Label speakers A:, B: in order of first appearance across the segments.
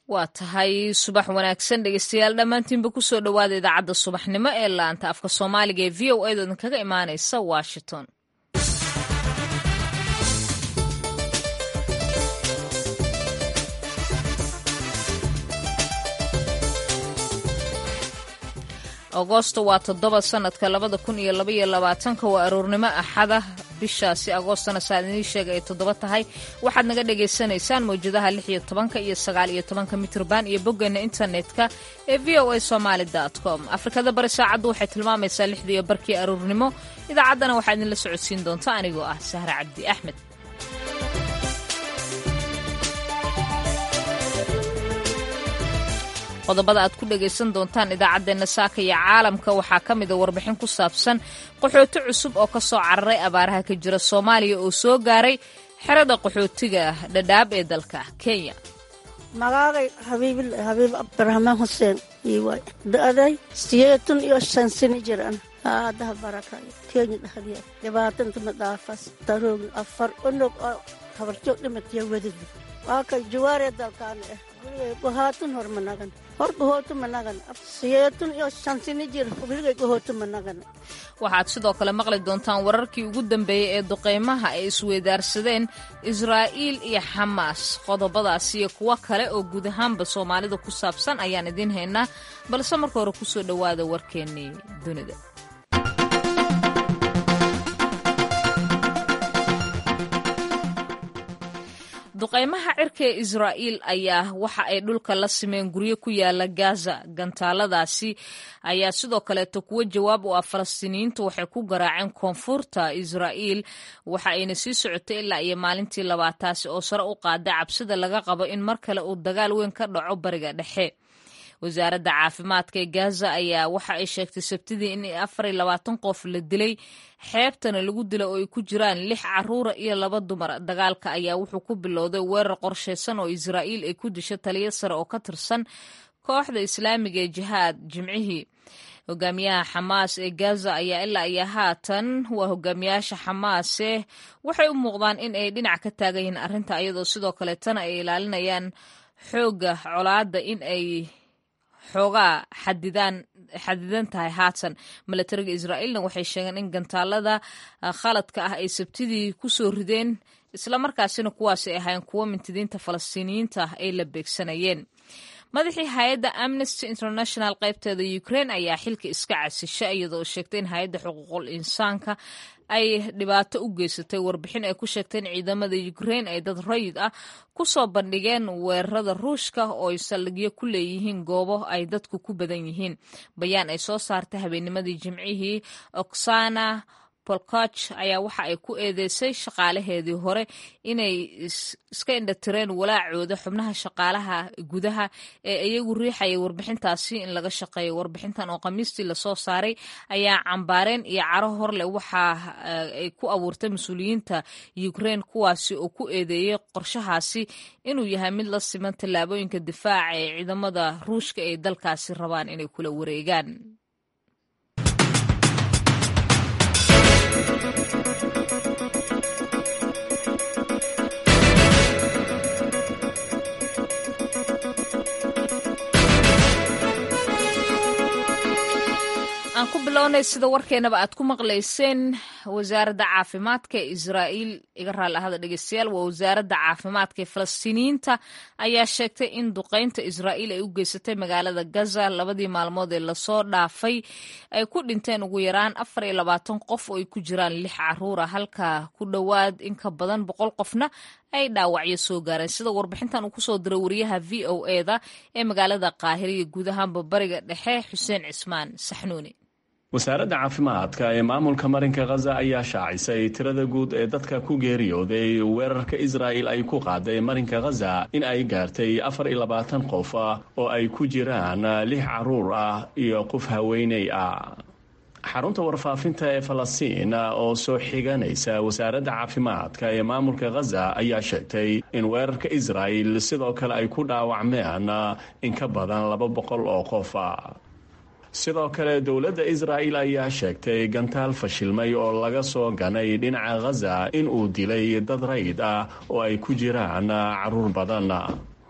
A: waa tahay subax wanaagsan dhegeystayaal dhammaantiinba kusoo dhowaada idaacadda subaxnimo ee laanta afka soomaaliga ee v o a doodan kaga imaanaysa washington agoosto waa toddoba sanadka labada kun iyo labaiyo labaatanka waa aroornimo axada bishaasi agoostona saa idiin sheega ay toddoba tahay waxaad naga dhagaysanaysaan mawjadaha lix iyo tobanka iyo sagaal iyo tobanka mitrban iyo boggeena internetka ee v o a somaali com afrikada bari saacaddu waxay tilmaamaysaa lixda iyo barkii aroornimo idaacaddana waxaa idinla socodsiin doonta anigoo ah sahre cabdi axmed qodobada aad ku dhagaysan doontaan idaacaddeenna saaka iyo caalamka waxaa ka mida warbixin ku saabsan qaxooti cusub oo ka soo cararay abaaraha ka jira soomaaliya oo soo gaaray xerada qaxootiga dhadhaab ee dalka kenya
B: magaagay habiib abdiraxmaan xuseen iiwaay da'day siyeetun iyo shan sini jiran haadaha barakayo kenya dhahdiya dhibaatanta madhaafas taroogin afar onog oo habarjoog dhimatiya wedida waa kay jawaaree dalkaana ah guligay gohaatun hor managan hor gohootu managan siyeetun iyo shan sini jir guligay gohootu managan
A: waxaad sidoo kale maqli doontaan wararkii ugu dambeeyey ee duqaymaha ay isweydaarsadeen israa'iil iyo xamaas qodobadaas iyo kuwo kale oo guud ahaanba soomaalida ku saabsan ayaan idiin haynaa balse marka hore kusoo dhowaada warkeennii dunida duqaymaha cirka ee israa'iil ayaa waxa ay dhulka la simeen guryo ku yaala gaza gantaaladaasi ayaa sidoo kaleeto kuwo jawaab u ah falastiiniyiintu waxay ku garaaceen koonfurta israa'iil waxa ayna sii socotay ilaa iyo maalintii labaataasi oo sare u qaaday cabsida laga qabo in mar kale uu dagaal weyn ka dhaco bariga dhexe wasaaradda caafimaadka ee gaza ayaa waxa ay sheegtay sabtidii in afar iyo labaatan qof la dilay xeebtana lagu dilay oo ay ku jiraan lix caruura iyo laba dumar dagaalka ayaa wuxuu ku bilowday weerar qorshaysan oo israa'iil ay ku disho taliyo sare oo ka tirsan kooxda islaamiga ee jihaad jimcihii hogaamiyaha xamaas ee gaza ayaa ilaa iyo haatan waa hogaamiyaasha xamaase waxay u muuqdaan in ay dhinac ka taagan yihiin arrinta iyadoo sidoo kaleetana ay ilaalinayaan xoogga colaadda in ay xoogaa xadidaan xadidan tahay haatan milatariga israa'iilna waxay sheegeen in gantaalada khaladka ah ay sabtidii ku soo rideen islamarkaasina kuwaasi ay ahayn kuwo mintidiinta falastiiniyiinta ah ay la beegsanayeen madaxii hay-adda amnesty international qaybteeda ukraine ayaa xilka iska casisha iyadoo sheegtay in hay-adda xuquuqul insaanka ay dhibaato u geysatay warbixin ay ku sheegtay in ciidamada ukraine ay dad rayid ah ku soo bandhigeen weerarada ruushka oo ay saldhigyo ku leeyihiin goobo ay dadku ku badan yihiin bayaan ay soo saartay habeennimadii jimcihii oksana bolkoch ayaa waxa ay ku eedeysay shaqaalaheedii hore inay iska indhatireen walaacooda xubnaha shaqaalaha gudaha ee iyagu riixaya warbixintaasi in laga shaqeeyo warbixintan oo khamiistii lasoo saaray ayaa cambaareen iyo caro horleh waxa ay ku abuurtay mas-uuliyiinta ukraine kuwaasi oo ku eedeeyey qorshahaasi inuu yahay mid la siman tallaabooyinka difaaca ee ciidamada ruushka ay dalkaasi rabaan inay kula wareegaan aan ku bilownay sida warkeenaba aad ku maqlayseen wasaaradda caafimaadka ee israa'iil iga raalli ahada dhegeystayaal waa wasaaradda caafimaadka ee falastiiniyiinta ayaa sheegtay in duqaynta israa'iil ay u geysatay magaalada gaza labadii maalmood ee lasoo dhaafay ay ku dhinteen ugu yaraan afar iyo labaatan qof oo ay ku jiraan lix caruura halka ku dhowaad in ka badan boqol qofna ay dhaawacyo soo gaareen sida warbixintan uu kusoo diray wariyaha v o eda ee magaalada qaahira iyo guud ahaanba bariga dhexe xuseen cismaan saxnuuni
C: wasaaradda caafimaadka ee maamulka marinka khaza ayaa shaacisay tirada guud ee dadka ku geeriyooday weerarka israa'il ay ku qaaday marinka khaza in ay gaartay afar iyo labaatan qof oo ay ku jiraan lix caruur ah iyo qof haweeney ah xarunta warfaafinta ee falastiin oo soo xiganaysa wasaaradda caafimaadka ee maamulka khaza ayaa sheegtay in weerarka israa'il sidoo kale ay ku dhaawacmeen in ka badan laba boqol oo qof sidoo kale dowladda israa'il ayaa sheegtay gantaal fashilmay oo laga soo ganay dhinaca khaza in uu dilay dad rayd ah oo ay ku jiraan caruur badan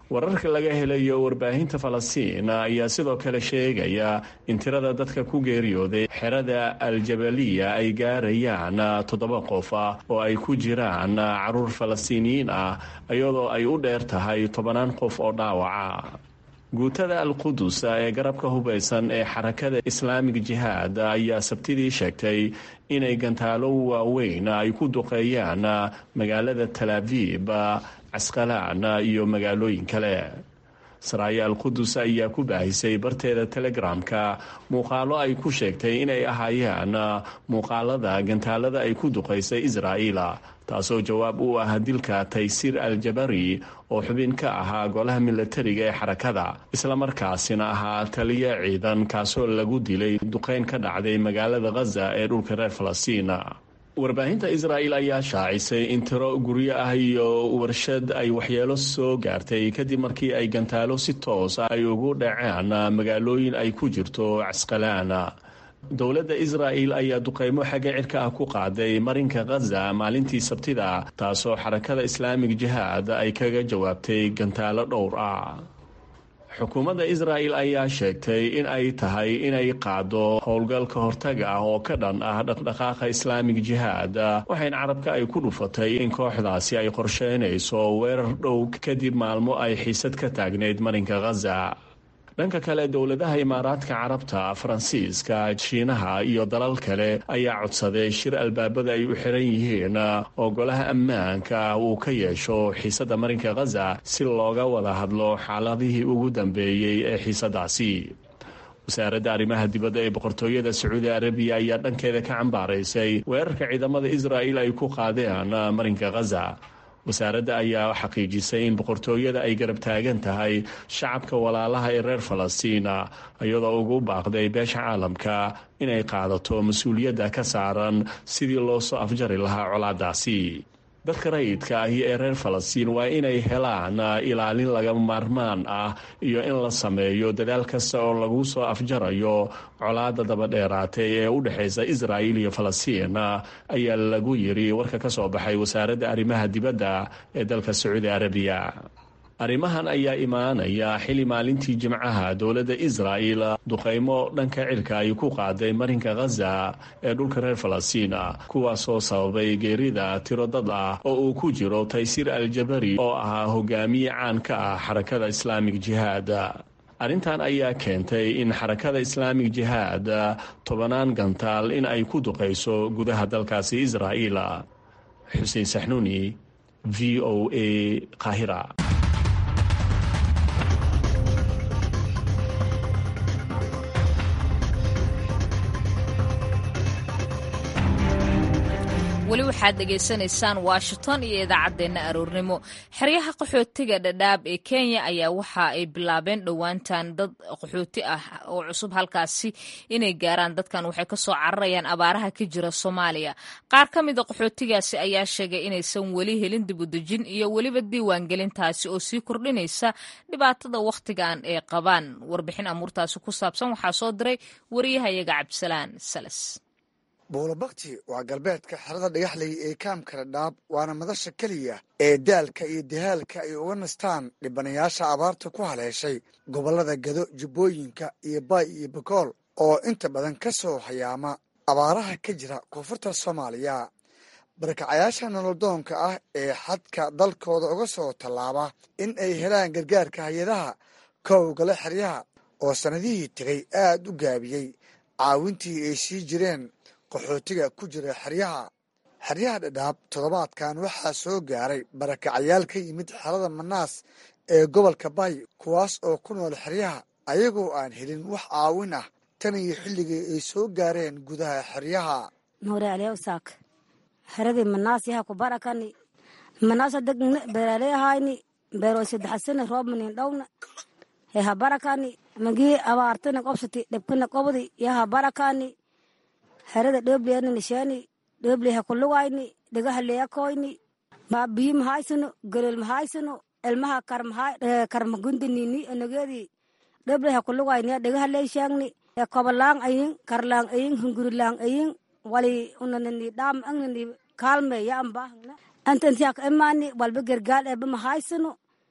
C: wararka laga helayo warbaahinta falastiin ayaa sidoo kale sheegaya in tirada dadka ku geeriyooday xerada aljabaliya ay gaarayaan toddoba qof oo ay ku jiraan caruur falastiiniyiin ah iyadoo ay u dheer tahay tobanaan qof oo dhaawaca guutada alqudus ee garabka hubaysan ee xarakada islaamig jihaad ayaa sabtidii sheegtay inay gantaalo waaweyn ay ku duqeeyaan magaalada talaabib casqalaan iyo magaalooyin kale saraaya alqudus ayaa ku baahisay barteeda telegramka muuqaalo ay ku sheegtay inay ahaayeen muuqaalada gantaalada ay ku duqaysay israa'iil taasoo jawaab u ah dilka taysiir aljabari oo xubin ka ahaa golaha milatariga ee xarakada islamarkaasina ahaa taliya ciidan kaasoo lagu dilay duqeyn ka dhacday magaalada khaza ee dhulka reer falastiin warbaahinta israa'il ayaa shaacisay in tiro guryo ah iyo warshad ay waxyeelo soo gaartay kadib markii ay gantaalo si toos ay ugu dhaceen magaalooyin ay ku jirto casqalaan dowladda israa'il ayaa duqeymo xagga cirka ah ku qaaday marinka khaza maalintii sabtida taasoo xarakada islaamig jihaad ay kaga jawaabtay gantaalo dhowr ah xukuumadda israa'il ayaa sheegtay in ay tahay inay qaado howlgal ka hortaga ah oo ka dhan ah dhaqdhaqaaqa islaamig jihaad waxayna carabka ay ku dhufatay in kooxdaasi ay qorsheynayso weerar dhow kadib maalmo ay xiisad ka taagnayd marinka khaza dhanka kale dowladaha imaaraadka carabta faransiiska shiinaha iyo dalal kale ayaa codsaday shir albaabada ay u xiran yihiin oo golaha ammaanka uu ka yeesho xiisadda marinka khaza si looga wada hadlo xaaladihii ugu dambeeyey ee xiisadaasi wasaaradda arrimaha dibadda ee boqortooyada sacuudi arabiya ayaa dhankeeda ka cambaaraysay weerarka ciidamada israa'il ay ku qaadeen marinka khaza wasaaradda ayaa xaqiijisay in boqortooyada ay garab taagan tahay shacabka walaalaha ee reer falastiina iyadoo ugu baaqday beesha caalamka inay qaadato mas-uuliyadda ka saaran sidii loo soo afjari lahaa colaadaasi dadka rayidka ahi ee reer falastiin waa inay helaan ilaalin lagama maarmaan ah iyo in la sameeyo dadaal kasta oo lagu soo afjarayo colaada dabadheeraatay ee u dhexaysa israa'il iyo falastiin ayaa lagu yiri warka ka soo baxay wasaaradda arrimaha dibadda ee dalka sacuudi arabiya arrimahan ayaa imaanaya xili maalintii jimcaha dowladda israa'il duqaymo dhanka cirka ay ku qaaday marinka khaza ee dhulka reer falastiina kuwaasoo sababay geerida tiro dad ah oo uu ku jiro taysiir aljabari oo ahaa hogaamiye caan ka ah xarakada islaamig jihaad arrintan ayaa keentay in xarakada islaamig jihaad tobanaan gantaal in ay ku duqayso gudaha dalkaasi israa'iil xuseen saxnuuni v o a qaahira
A: weli waxaad dhegaysanaysaan washington iyo idaacaddeenna aroornimo xeryaha qaxootiga dhadhaab ee kenya ayaa waxa ay bilaabeen dhowaantan dad qaxooti ah oo cusub halkaasi inay gaaraan dadkan waxay kasoo cararayaan abaaraha ka jira soomaaliya qaar ka mida qaxootigaasi ayaa sheegay inaysan weli helin dibudejin iyo weliba diiwaangelintaasi oo sii kordhinaysa dhibaatada wakhtigan ay qabaan warbixin amuurtaasi ku saabsan waxaa soo diray wariyahayaga cabdisalaan salas
D: buulabakti waa galbeedka xerada dhagaxley ee kaamka dhadhaab waana madasha keliya ee daalka iyo dahaalka ay uga nastaan dhibanayaasha abaarta ku haleeshay gobollada gado jubbooyinka iyo baay iyo bakool oo inta badan ka soo hayaama abaaraha ka jira koonfurta soomaaliya barakacayaasha nololdoonka ah ee xadka dalkooda uga soo tallaaba in ay helaan gargaarka hay-adaha kowgale xeryaha oo sannadihii tegay aad u gaabiyey caawintii ay sii jireen qaxootiga ku jira xeryaha xeryaha dhadhaab toddobaadkan waxaa soo gaaray barakacayaal ka yimid xerada manaas ee gobolka baay kuwaas oo ku nool xeryaha ayagoo aan helin wax caawin ah tan iyo xilligii ay soo gaareen gudaha xeryaha
E: nuure aliyawsaak xeradii manaas yaha ku barakani manaasa degna beeraleyahayni beeroo saddexasana roobmanin dhowna yaha barakani magii abaartana qobsati dhibkana qobdi yaha barakani herada dhebleyana nishani dhebleha kulugayni dhagahaleyakooyni biyi mahaysano golol mahaysano elmaha karmagundinini onogedi dhebleha kulugayni dhagahaleyshangni kobalang ayin karlang ayin hungurilang ayin wali unanani dham angnani kaalme ya ambahangna antantiak emani walba gergaal eba mahaysano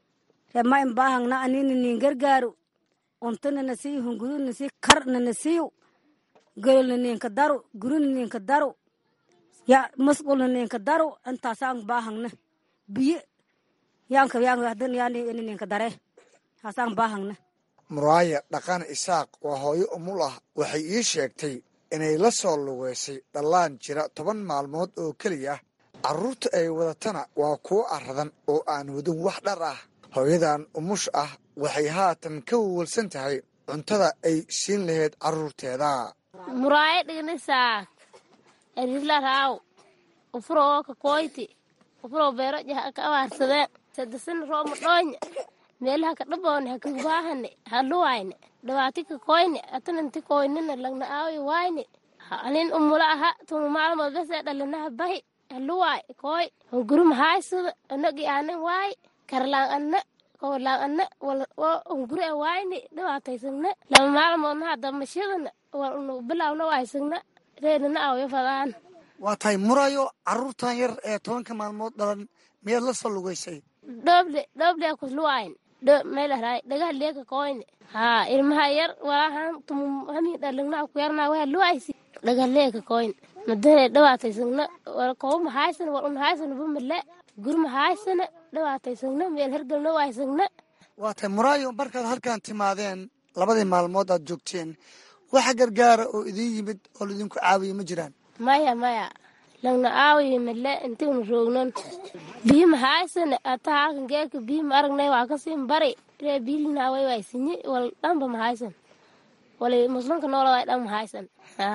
E: ree ma in baahangna anina nin gargaaru untana na siiyo hunguru na sii karna na siiyo gololna ninka daru gurina ninka daru ya musqulna ninka daru intaasaan baahangna biyo yaanka yaanka hadan yaani ini ninka dare haasaan baahangna
D: muraaya dhaqan isaaq waa hooyo umul ah waxay ii sheegtay inay la soo lugeysay dhallaan jira toban maalmood oo keliya carruurta ay wadatana waa kuwo aradan oo aan wadin wax dhar ah hooyadan umush ah waxay haatan ka wawalsan tahay cuntada ay siin lahayd carruurteeda
F: muraayo dhignisaak erisla raaw ufuroo ka koyti ufuroo beero jaha ka abaarsadeen sadasana rooma dhoonya meelaha ka dhaboone ha kagubaahane ha luwayne dhawaati ka koyne atananti koynina lagna aawi wayne anin umula aha tuma maalmood bese dhalinaha bahi ha luwaay koy hunguruma haaysada anagi aanan waay karlaan anna kowalaan anna hunguri a wayne dhawaataysagna lama maalmoodna hadamashadana walnu bilawna waysagna reenana awyo fadaan
D: waa tahay murayo carruurtan yar ee tobanka maalmood dhalan miyaad la soo lugeysay
F: dhoble dhoble kusluwayn meelahraay dhagaha leeka koyne haa ilmaha yar walahan tumu hamin dhalingna ku yarna waha luwaysi dhagaha leeka koyne madane dhawaataysagna wal kow mahaysan wal un haysan bumale gur mahaysana dhawaataysagna meel hergelna waysagna
D: waa tahay muraayo markaad halkan timaadeen labadii maalmood aad joogteen waxa gargaara oo idiin yimid oo laidinku caawiya ma jiraan
F: maya maya lagna aawiyo male intiinu roognon biyo mahaysana ataa halkan geeka biyo ma aragnay waa kasiin bari ree biilina way waysinyi wal dhanba mahaysan wali muslimka noola way dhan mahaysan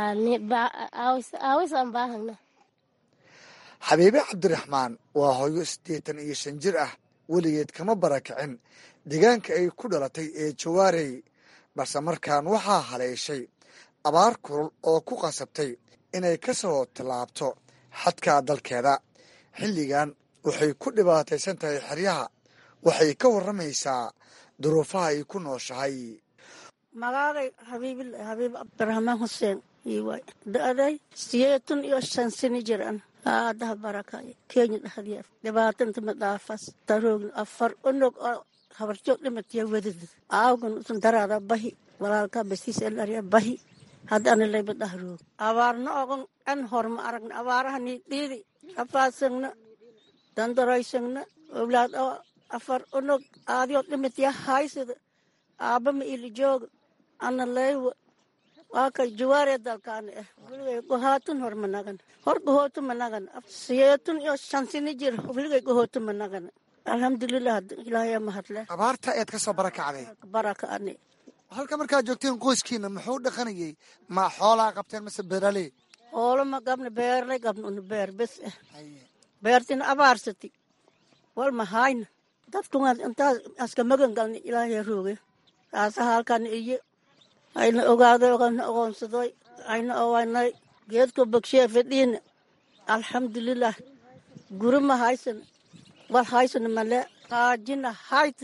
F: aawisan baahagna
D: xabiibe cabdiraxmaan waa hooyo siddeetan iyo shan jir ah weligeed kama barakicin deegaanka ay ku dhalatay ee jawaarey balse markaan waxaa haleeshay abaar kulul oo ku qasabtay inay ka soo tallaabto xadka dalkeeda xilligan waxay ku dhibaataysan tahay xeryaha waxay ka warramaysaa duruufaha ay ku nooshahay
B: magaagay habiib cabdiraxmaan xuseen iiwaay da'day sideetan iyo shan sini jir an aadaha barakay kenya dhahdiya dhibaatanta ma dhaafas taroogn afar onog oo habarjoog dhimatiya wedad aawgan usan daraada bahi walaalka basiis elariya bahi hadda ana layba dhahroog abaarna ogon an horma aragna abaarahani dhiidi afaasagna dandaroysagna owlaad oo afar onog aadiyo dhimatiya haysada aabama ili jooga ana laywa waa kay jawaaree dalkaana ah weligay gohaatun hor ma nagan hor gohooto ma nagan siyeetun iyo shan sini jir weligay gohooto ma nagan alxamdulilah ilaahaya mahadle
D: abaarta eed ka soo barakacday
B: baraka ani
D: halka markaad joogteen qoyskiina muxuu dhaqanayay ma xoolaa qabteen mase beeraley
B: oolama gabna beerlay gabna una beer bes ah beertina abaarsati wal mahayna dadkunga intaas aska magan galna ilaahaya rooge taasa halkan iyo ayna ogaaday ogana ogoonsadoy ayna owanay geedko bogsheya fadhiina alxamdulilah guri ma haysan wal haysana male qaajina hayta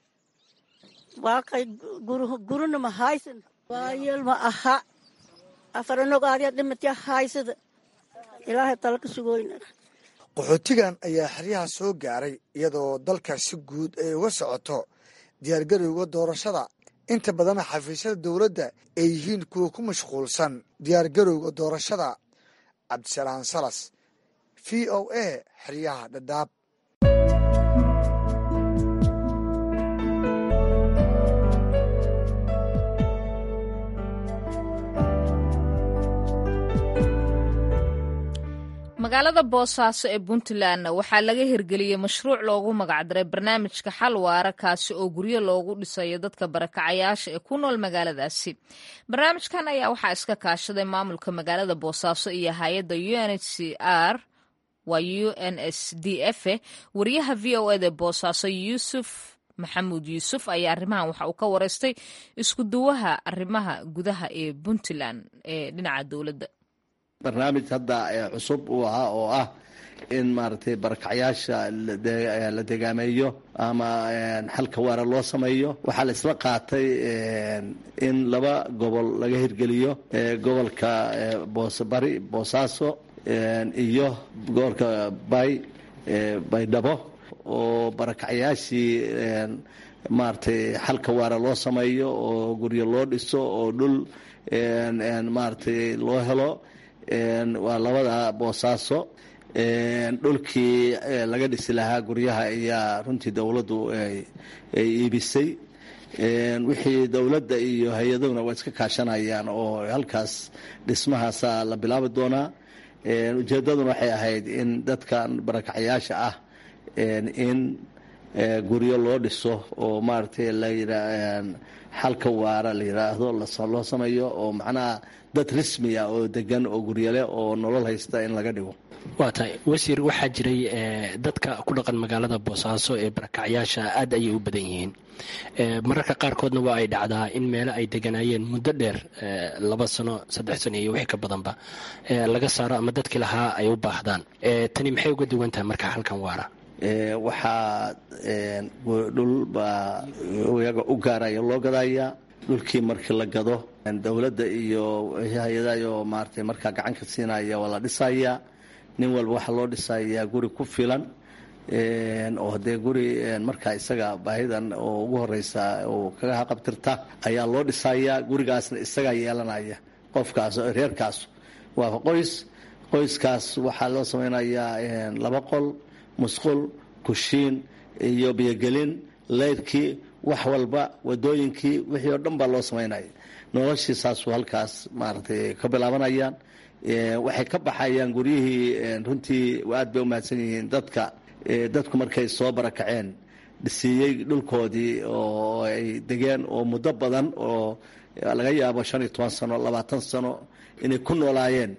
B: waa kay gurina ma haysan waayeel ma aha afaranog aadiya dhimatya haysada ilaahay tala ka sugoyna
D: qaxootigan ayaa xeryaha soo gaaray iyadoo dalka si guud ay uga socoto diyaargarowga doorashada inta badana xafiisyada dowladda ay yihiin kuwa ku mashquulsan diyaargarowga doorashada cabdisalaan salas v o a xeryaha dhadhaab
A: magaalada boosaaso ee puntlandna waxaa laga hirgeliyey mashruuc loogu magacdaray barnaamijka xal waara kaasi oo guryo loogu dhisayo dadka barakacayaasha ee ku nool magaaladaasi barnaamijkan ayaa waxaa iska kaashaday maamulka magaalada boosaaso iyo hay-adda u n h c r waa u n s d f wariyaha v o eda boosaaso yuusuf maxamuud yuusuf ayaa arrimahan waxa uu ka wareystay isku duwaha arrimaha gudaha ee puntland ee dhinaca dowladda
G: barnaamij hadda cusub uu ahaa oo ah in maaragtay barakacyaasha la degaameeyo ama xalka waara loo sameeyo waxaa la isla qaatay in laba gobol laga hirgeliyo gobolka boosebari boosaaso iyo gobolka bay baydhabo oo barakacyaashii maaragtay xalka waara loo sameeyo oo guryo loo dhiso oo dhul maaragtay loo helo waa labada boosaaso dhulkii laga dhisi lahaa guryaha ayaa runtii dowladdu ay iibisay wixii dowladda iyo hay-adahuna waa iska kaashanayaan oo halkaas dhismahaasa la bilaabi doonaa ujeeddaduna waxay ahayd in dadkan barakacyaasha ah in guryo loo dhiso oo maaragtay layia xalka waara la yidhaahdo loo sameeyo oo macnaha dad rismiya oo degan oo guryale oo nolol haysta in laga dhigo
H: waa tahay wasiir waxaa jiray dadka ku dhaqan magaalada boosaaso ee barakacyaasha aad ayay u badan yihiin mararka qaarkoodna waa ay dhacdaa in meelo ay deganaayeen muddo dheer laba sano saddex sano iyo wixii ka badanba laga saaro ama dadkii lahaa ay u baahdaan tani maxay uga duwan tahay marka halkan waara
G: waxaa dhul baa iyaga u gaaraya loo gadaya dhulkii markii la gado dowladda iyo hay-adayo maaragtay markaa gacanka siinaya waa la dhisaya nin walba waxaa loo dhisayaa guri ku filan oo dee guri markaa isaga baahidan oo ugu horeysa oo kaga haqabtirta ayaa loo dhisayaa gurigaasna isagaa yeelanaya qofkaas reerkaas waa qoys qoyskaas waxaa loo sameynayaa laba qol musqul kushiin iyo biyogelin leyrkii wax walba wadooyinkii wixii oo dhan baa loo samaynaya noloshii saasuu halkaas maaragtay ka bilaabanayaan waxay ka baxayaan guryihii runtii aad bay umahadsan yihiin dadka dadku markay soo barakaceen dhisiiyey dhulkoodii oo ay degeen oo muddo badan oo laga yaabo shan iyo toban sano labaatan sano inay ku noolaayeen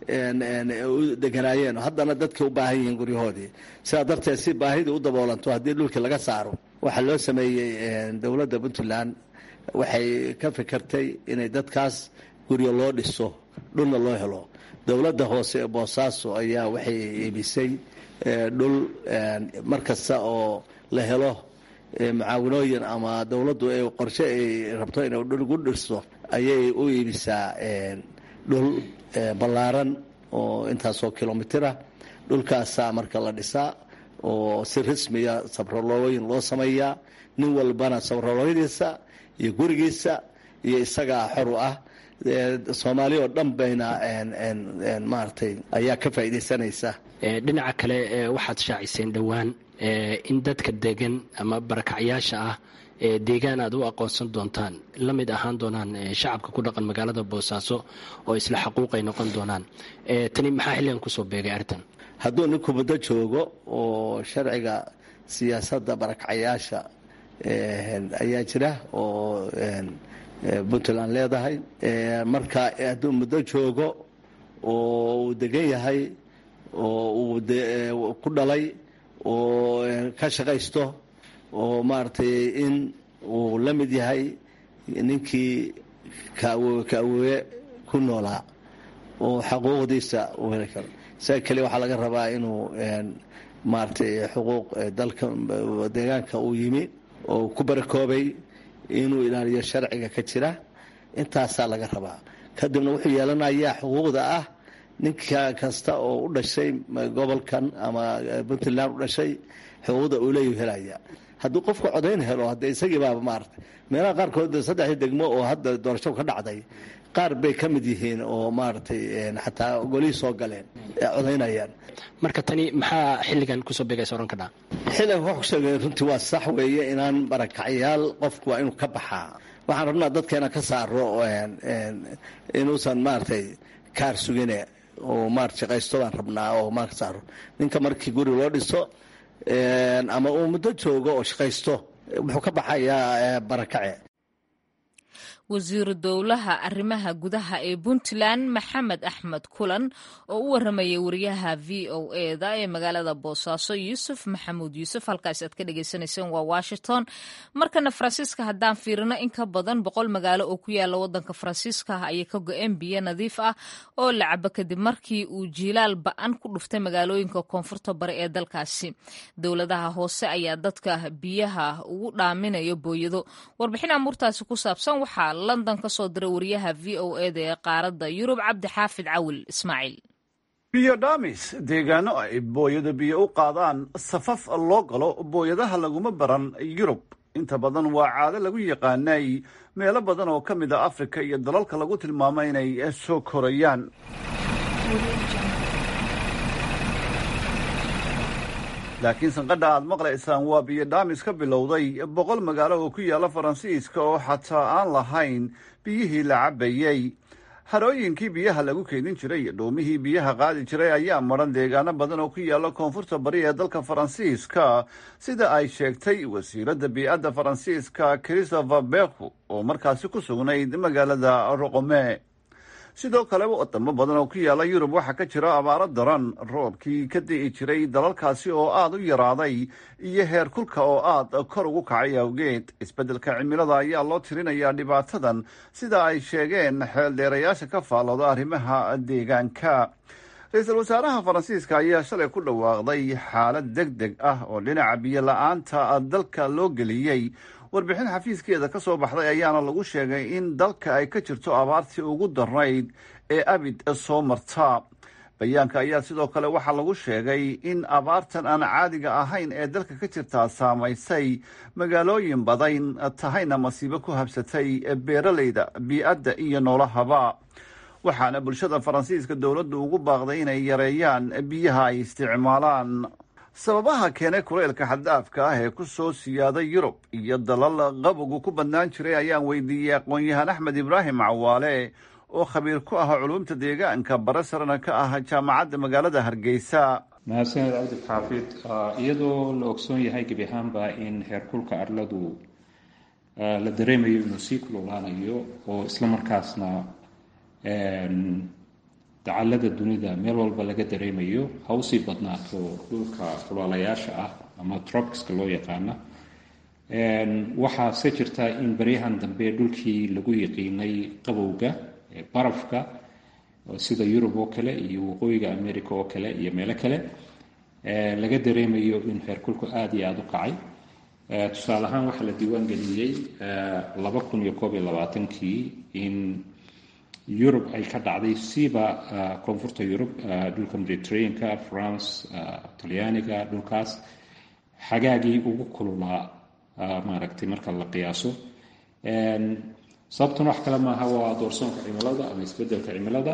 G: u deganaayeen haddana dadkay u baahan yihiin guryahoodii sidaa darteed si baahidii u daboolanto haddii dhulkii laga saaro waxaa loo sameeyey dowladda puntland waxay ka fikirtay inay dadkaas guryo loo dhiso dhulna loo helo dowladda hoose ee boosaaso ayaa waxay iibisay dhul mar kasta oo la helo mucaawinooyin ama dowladdu ay qorshe ay rabto inay dhul gu dhisto ayay u iibisaa dhul ballaaran oo intaasoo kilomitira dhulkaasaa marka la dhisaa oo si rasmiya sabrolooyin loo sameeyaa nin walbana sabrolooyadiisa iyo gurigiisa iyo isagaa xor u ah soomaali oo dhan bayna maaragtay ayaa ka faa'iidaysanaysa
H: dhinaca kale waxaad shaaciseen dhowaan in dadka degan ama barakacyaasha ah ee deegaan aad u aqoonsan doontaan la mid ahaan doonaan shacabka ku dhaqan magaalada boosaaso oo isla xaquuqay noqon doonaan tani maxaa xilligan kusoo beegay arrintan
G: hadduu ninku muddo joogo oo sharciga siyaasadda barakacyaasha ayaa jira oo puntland leedahay marka hadduu muddo joogo oo uu degan yahay oo uu ku dhalay oo ka shaqaysto oo maaragtay in uu la mid yahay ninkii kaawowe kaawowe ku noolaa oo xaquuqdiisa uu heli karo isaga keliya waxaa laga rabaa inuu maaragtay xuquuq dalka deegaanka uu yimi oo ku barakoobay inuu ilaaliyo sharciga ka jira intaasaa laga rabaa kadibna wuxuu yeelanayaa xuquuqda ah ninka kasta oo u dhashay gobolkan ama puntland u dhashay xuquuqda uu leeyu helaya hadduu qofku codayn helo hadde isagii baaba maarata meelaha qaarkood saddexdii degmo oo hadda doorasho ka dhacday qaar bay ka mid yihiin oo maaragtay xataa golihii soo galeen codaynayaan
H: marka tani maxaa xilligan kusoo beegaysa ohan kadhaa
G: xilligan wax kusheegay runtii waa sax weeye inaan barakacyaal qofku waa inuu ka baxaa waxaan rabnaa dadka inaan ka saaro inuusan maaragtay kaar sugine oo maarata shaqaysto baan rabnaa oo maa ka saaro ninka markii guri loo dhiso ama uu muddo joogo oo shaqaysto wuxuu ka baxayaa barakace
A: wasiiru dowlaha arrimaha gudaha ee puntland maxamed axmed kulan oo u waramayay wariyaha v o eda ee magaalada boosaaso yuusuf maxamuud yuusuf halkaas aad ka dhagaysanayseen waa washington markana faransiiska haddaan fiirino in ka badan boqol magaalo oo ku yaala wadanka faransiiska ah ayay ka go-een biyo nadiif ah oo la cabo kadib markii uu jiilaal ba-an ku dhuftay magaalooyinka koonfurta bari ee dalkaasi dowladaha hoose ayaa dadka biyaha ugu dhaaminayo booyado warbixin amuurtaasi ku saabsan waxaa london ka soo diray wariyaha v o eda ee qaaradda yurub cabdi xaafid cawil ismaaciil
I: biyo dhaamis deegaano ay booyado biyo u qaadaan safaf loo galo booyadaha laguma baran yurub inta badan waa caado lagu yaqaanay meelo badan oo ka mid a afrika iyo dalalka lagu tilmaamo inay soo korayaan laakiin sanqadha aad maqlaysaan waa biyo dhaamis ka bilowday boqol magaalo oo ku yaalla faransiiska oo xataa aan lahayn biyihii la cabbayey harooyinkii biyaha lagu keydin jiray iyo dhuumihii biyaha qaadi jiray ayaa maran deegaano badan oo ku yaalla koonfurta bari ee dalka faransiiska sida ay sheegtay wasiiradda bii'adda faransiiska christopher beku oo markaasi ku sugnayd magaalada roqome sidoo kale wadamo badan oo ku yaalla yurub waxaa ka jira abaaro daran roobkii ka di'i jiray dalalkaasi oo aada u yaraaday iyo heer kulka oo aada kor ugu kacay awgeed isbeddelka cimilada ayaa loo tirinayaa dhibaatadan sida ay sheegeen xeeldheerayaasha ka faallooda arrimaha deegaanka ra-iisul wasaaraha faransiiska ayaa shalay ku dhawaaqday xaalad deg deg ah oo dhinaca biyo la-aanta dalka loo geliyey warbixin xafiiskeeda ka soo baxday ayaana lagu sheegay in dalka ay ka jirto abaartii ugu darnayd ee abid soo marta bayaanka ayaa sidoo kale waxaa lagu sheegay in abaartan aan caadiga ahayn ee dalka ka jirtaa saamaysay magaalooyin badan tahayna masiibo ku habsatay beeraleyda bii'adda iyo noolahaba waxaana bulshada faransiiska dowladdu ugu baaqday inay yareeyaan biyaha ay isticmaalaan sababaha keenay kuleylka xaddaafka ah ee ku soo siyaaday yurub iyo dalal qabogu ku badnaan jiray ayaan weydiiyey aqoon-yahaan axmed ibraahim cawaale oo khabiir ku ah culumta deegaanka bare sarana ka ah jaamacadda magaalada hargeysa
J: mahadsaned cabdi xaafid iyadoo la ogsoon yahay gebi ahaanba in heerkulka arladu la dareemayo inuu sii kululaanayo oo islamarkaasna dacallada dunida meel walba laga dareemayo ha usii badnaato dhulka kulaalayaasha ah ama tropicska loo yaqaana waxaa se jirta in baryahan dambe dhulkii lagu yiqiinay qabowga barafka sida yurub oo kale iyo waqooyiga america oo kale iyo meelo kale laga dareemayo in heerkulku aada iyo aada u kacay tusaale ahaan waxaa la diiwaan geliyey laba kun iyo koob iyo labaatankii in yurub ay ka dhacday siiba koonfurta yurub dhulka mediterraneanka france talyaaniga dhulkaas xagaagii ugu kululaa maaragtay marka la qiyaaso sababtuna wax kale maaha waa doorsoonka cimilada ama isbedelka cimilada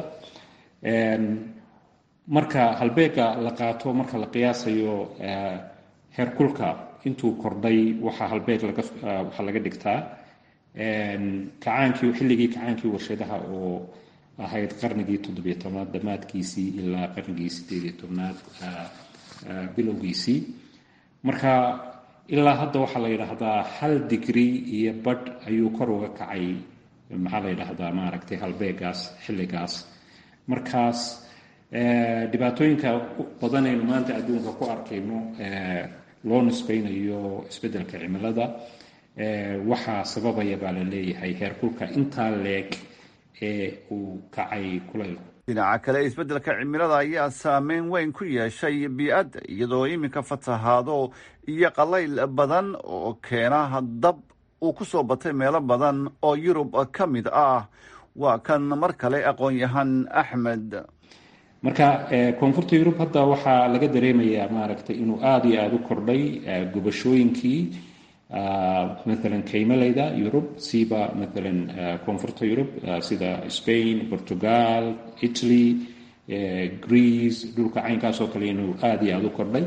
J: marka halbeega la qaato marka la qiyaasayo heerkulka intuu kordhay waxaa halbeeg laga waxaa laga dhigtaa kacaankii xilligii kacaankii warshadaha oo ahayd qarnigii toddobiyo tobnaad dhammaadkiisii ilaa qarnigii sideed iyo tobnaad bilowgiisii marka ilaa hadda waxaa la yidhaahdaa hal digri iyo badh ayuu kor uga kacay maxaa la yidhaahdaa maaragtay halbeegaas xilligaas markaas dhibaatooyinka badanaynu maanta adduunka ku arkayno loo nisbeynayo isbeddelka cimilada waxaa sababaya baa la leeyahay heerkulka intaa leeg ee uu kacay kulaylku
I: dhinaca kale isbeddelka cimilada ayaa saameyn weyn ku yeeshay bii'adda iyadoo iminka fatahaado iyo qalayl badan oo keena dab uu ku soo batay meelo badan oo yurub ka mid ah waa kan mar kale aqoon-yahan axmed
J: marka koonfurta yurub hadda waxaa laga dareemayaa maaragtay inuu aada iyo aada u kordhay gubashooyinkii maalan kaymaleyda yurub siiba maalan koonfurta yurub sida spain portugal italy greece dhulka caynkaas oo kale inuu aada iyo aada u kordhay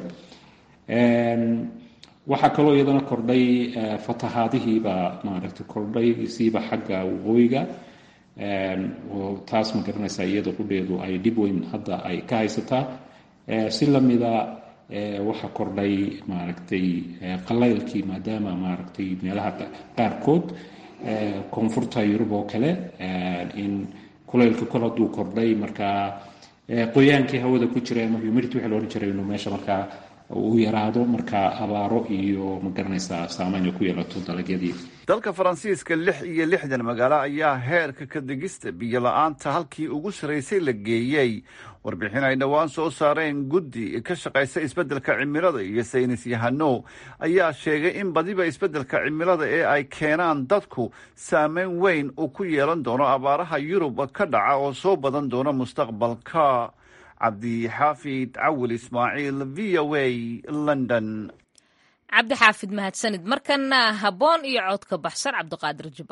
J: waxaa kaloo iyadana kordhay fatahaadihiibaa maaragtay kordhay siiba xagga waqooyiga oo taas ma garanaysaa iyada qudheedu ay dhib weyn hadda ay ka haysataa si lamida waxaa kordhay maaragtay qalaylkii maadaama maaragtay meelaha qaarkood koonfurta yurub oo kale in kulaylka kol hadduu kordhay markaa qoyaankii hawada ku jira ama humidity waxa la odhan jiray inuu meesha markaa uu yaraado markaa abaaro iyo ma garanaysaa saameyn ay ku yeelato dalagyadii
I: dalka faransiiska lix iyo lixdan magaalo ayaa heerka ka degista biyo la-aanta halkii ugu saraysay la geeyey warbixin ay dhowaan soo saareen guddi ka shaqaysa isbeddelka cimilada iyo saynis yahano ayaa sheegay in badiba isbeddelka cimilada ee ay keenaan dadku saameyn weyn uu ku yeelan doono abaaraha yurub ka dhaca oo soo badan doona mustaqbalka cabdixaafid cawil ismaaciil v o a london
A: cabdi xaafid mahadsanid markana habboon iyo codka baxsan cabdiqaadir jiba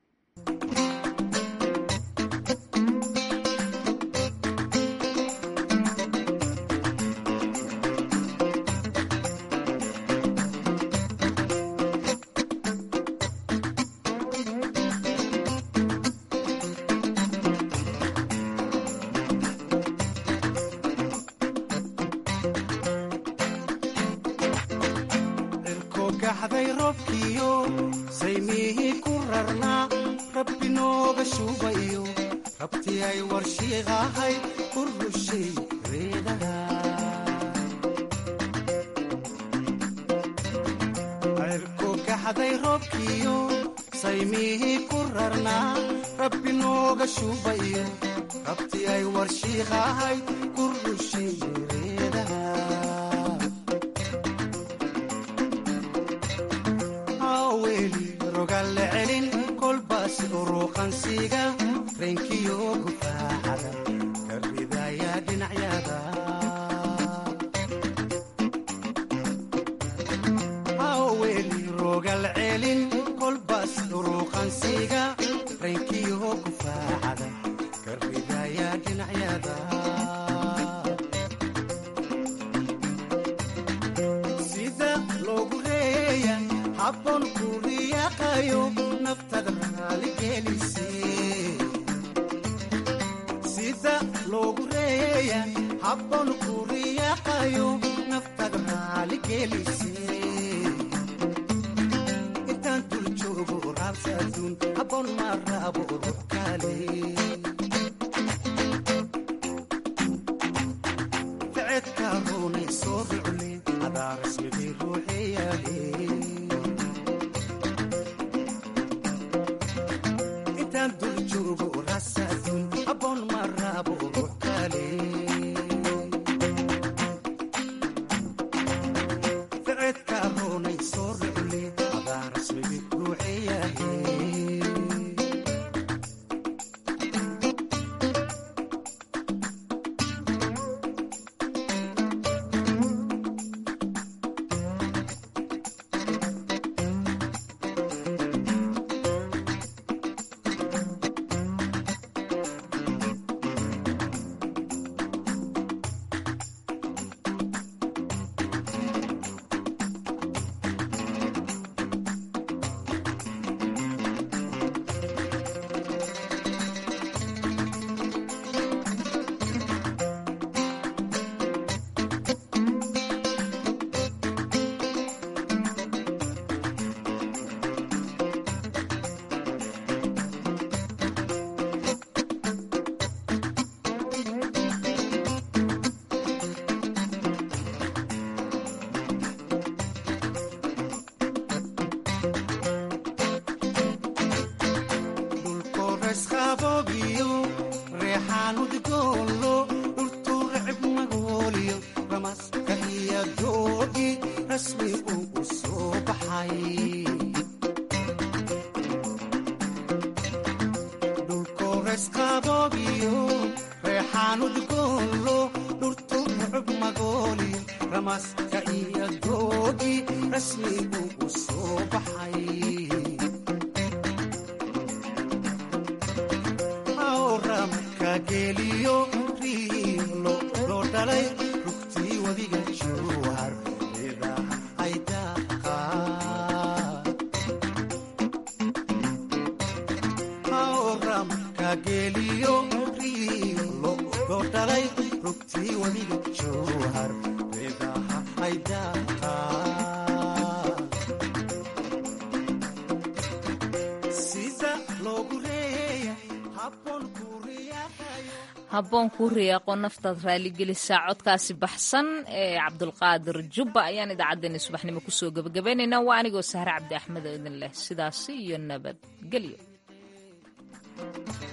A: habboon kuu riyaaqo naftaad raaligelisaa codkaasi baxsan ee cabdulqaadir jubba ayaan idaacaddeenna subaxnimo kusoo gebagabaynaynaa waa anigoo sahre cabdi axmed oo idin leh sidaasi iyo nabadgelyo